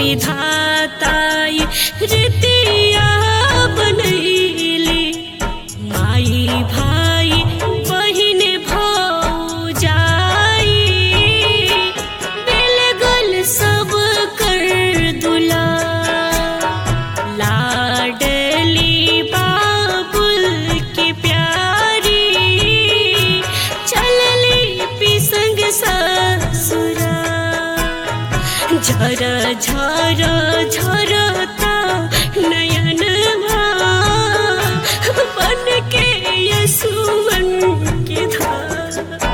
विधाताई रीतिया बनैली माई भाई बहिन भौजाई बेलगल सब कर दुला लाडली बाबुल की प्यारी चलली पिसंग ससुरा झर झर झरता नयन बन के यसुवन के धार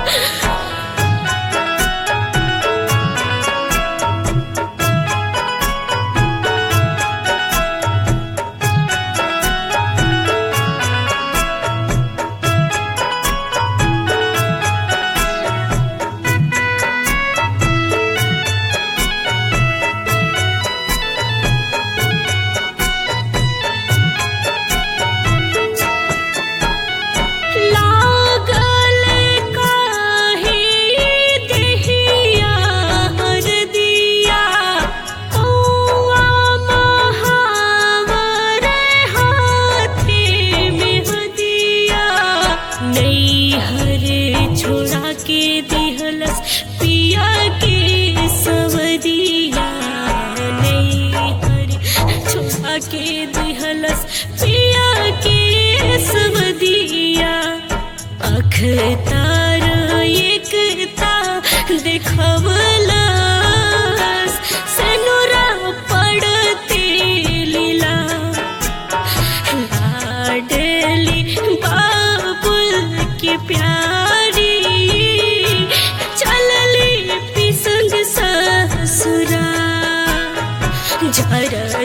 लागल काहे देहिया हरदिया कौआ महावर हाथे में हदिया नैहर छोड़ा के दिहलस पिया के सवदिया नैहर छोड़ा के दिहलस पिया के सवदिया अख तार एकता देखवलस सनुरा पड़ते लीला लाडली बाबुल की प्यारी चलली पिसंग ससुरा झर